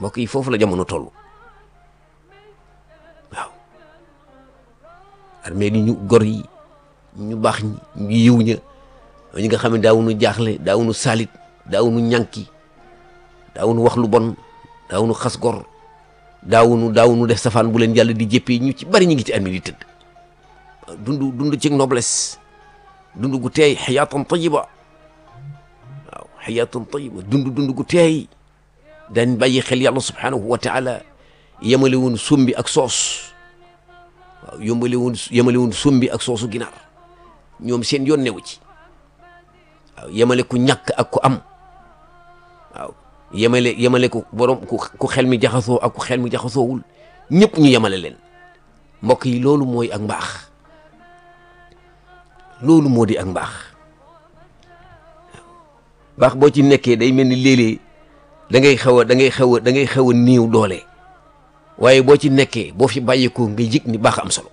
mbokk yi foofu la jamono toll waaw armée li ñu gor yi ñu baax ñi ñu yiw ña ñi nga xam ne daawuñu jaaxle daawuñu salit daawuñu ñànki daawuñu wax lu bon daawuñu xas gor daawuñu daawuñu def safaan bu leen yàlla di jëppee ñu ci bari ñu ngi ci armée di tëdd dund dund ci noblesse dund gu teey xayaatan tayiba waaw xayaatan tayiba dund dund gu teey dañ bàyyi xel yàlla subhanahu wa taala yemale woon sumbi ak soos waaw yombale woon yemale woon sumbi ak soosu ginaar ñoom seen yoon newu ci waaw yemale ku ñàkk ak ku am waaw yemale yemale ku borom ku ku xel mi jaxasoo ak ku xel mi jaxasoowul ñëpp ñu yemale leen mbokk yi loolu mooy ak mbaax loolu moo di ak mbaax baax boo ci nekkee day mel ni léeg-léeg da ngay xaw a da ngay xaw a da ngay xaw a néew doole waaye boo ci nekkee boo fi bàyyeekoo nga yëg ni baax am solo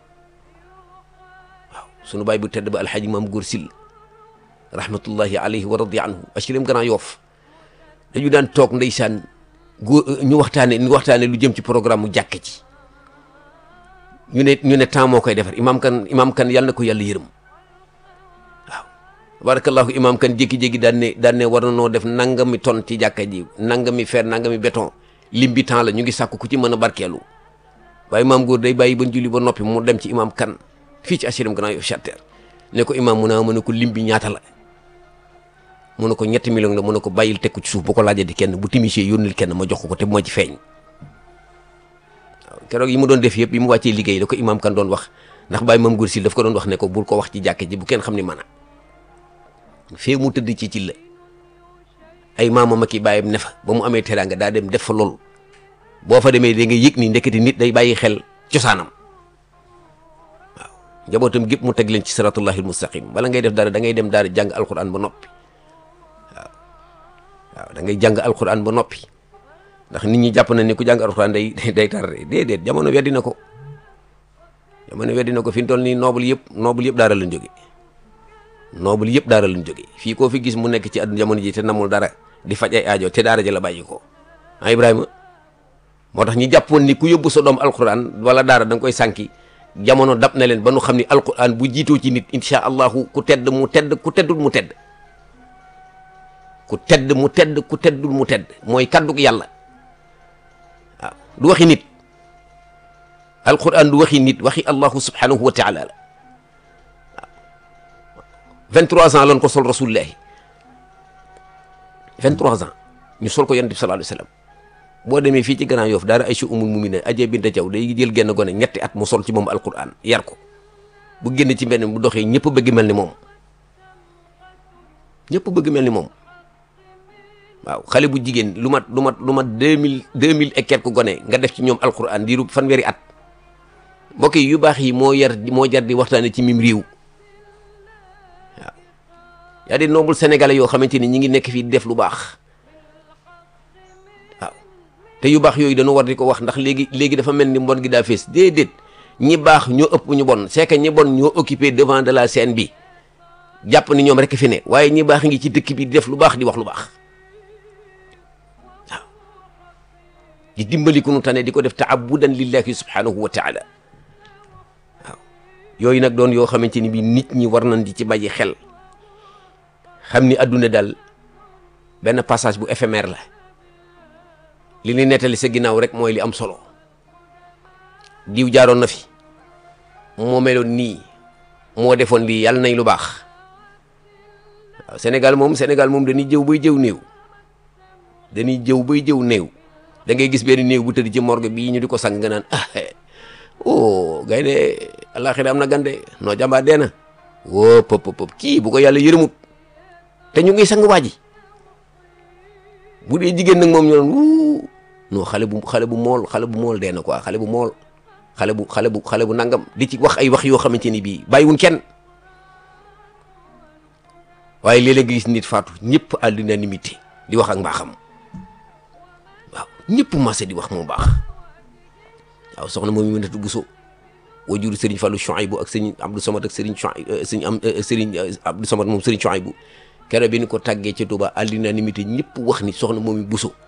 waaw sunu baay bu tedd ba alxaaji maam góor sil rahmatullahi alayhi wa radi anhu HLM Grand Yoff dañu daan toog ndeysaan góor ñu waxtaane ñu waxtaane lu jëm ci programme mu jàkk ci ñu ne ñu ne temps moo koy defar imaam kan imaam kan yàlla na ko yàlla yërëm waaw barakallahu imaam kan jékki-jékki daan ne daan ne war na noo def nangami ton ci jàkka ji nangami fer nangami béton lim bi temps la ñu ngi sàkk ku ci mën a barkeelu waaye imaam góor day bàyyi ba julli ba noppi mu dem ci imaam kan fii ci HLM Grand Yoff Charter ne ko imaam mu naa mu ne ko lim bi ñaata la mu ne ko ñetti million la mu ne ko bàyyil teg ko ci suuf bu ko laajee di kenn bu timisee yónnil kenn ma jox ko ko te moo ci feeñ waaw keroog yi mu doon def yëpp yi mu wàccee liggéey da ko imaam kan doon wax ndax bàyyi maam góor sil daf ko doon wax ne ko bul ko wax ci jàkke ji bu kenn xam ni mën a fee mu tëdd ci ci la ay maamam ak i bàyyam ne fa ba mu amee teraanga daa dem def fa loolu boo fa demee da nga yëg ni ndeketi nit day bàyyi xel cosaanam waaw njabootam gépp mu teg leen ci siratullahi almustaqim bala ngay def dara da ngay dem daara jàng alquran ba noppi waaw waaw da ngay jàng alquran ba noppi ndax nit ñi jàpp na ni ku jàng alquran day day tarde déedéet jamono weddi na ko jamono weddi na ko fi mu toll nii noble yëpp noble yëpp daara lañ jóge noble yëpp daara lañ jóge fii koo fi gis mu nekk ci àdduna jamono ji te namul dara di faj ay aajo te daara ja la bàyyi ko ah Ibrahima moo tax ñi jàppoon ni ku yóbbu sa doom alquran wala daara da nga koy sànki jamono dab na leen ba nu xam ni alquran bu jiitoo ci nit incha allahu ku tedd mu tedd ku teddul mu tedd ku tedd mu tedd ku teddul mu tedd mooy kaddug yàlla waaw du waxi nit alquran du waxi nit waxi allahu subhanahu wa taala la 23 ans lan ko sol rasulullahi 23 ans ñu sol ko yonent bi sallallahu alayhi wasallam boo demee fii ci Grand Yoff daara Aïcha umul mumina ajee binta Jaw day jël genn gone ñetti at mu sol ci moom alquran yar ko bu génn ci mbenn bu doxee ñëpp bëgg mel ni moom ñëpp bëgg mel ni moom waaw xale bu jigéen lu mat lu mat lu mat deux mille deux mille et quelques gone nga def ci ñoom alquran diiru fanweeri at mbokk yi yu baax yi moo yar moo jar di waxtaane ci mim réew yaa di noble sénégalais yoo xamante ni ñi ngi nekk fii di def lu baax waaw te yu baax yooyu dañoo war di ko wax ndax léegi léegi dafa mel ni mbon gi daa fees déedéet ñi baax ñoo ëpp ñu bon c'est que ñi bon ñoo occupé devant de la scène bi jàpp ni ñoom rek fi ne waaye ñi baax ngi ci dëkk bi di def lu baax di wax lu baax waaw di dimbali ku nu tane di ko def taabudan lillahi subhanahu wa taala waaw yooyu nag doon yoo xamante ni bi nit ñi war nañ di ci bàyyi xel xam ni adduna daal benn passage bu éphémère la li ni nettali sa ginnaaw rek mooy li am solo diw jaaroon na fi moo meloon nii moo defoon lii yàlla nañ lu baax waaw Sénégal moom Sénégal moom dañuy jëw bay jëw néew dañuy jëw bay jëw néew da ngay gis benn néew bu tëdd ci morgue bii ñu di ko sang nga naan ah oh gay de àllaaxira am na gande noo jàmbaar dee na woo pop pop kii bu ko yàlla yërëmut te ñu ngi sang waa ji bu dee jigéen nag moom ñu doon wuu non xale bu xale bu mool xale bu mool dee na quoi xale bu mool xale bu xale bu xale bu nangam di ci wax ay wax yoo xamante ni bii bàyyiwuñ kenn waaye léeg-léeg nga gis nit faatu ñëpp à l'unanimité di wax ak mbaaxam waaw ñëpp maase di wax moo baax waaw soxna moom mi mënatu Bousso wajuru Serigne Fallou Chouaïbou ak Serigne Abdou Samad ak Serigne Chouaïbou Serigne am Serigne Abdou Samad moom Serigne Chouaïbou kere bi ni ko tàggee ca Touba à l'unanimité ñëpp wax ni soxna moom mi Bousso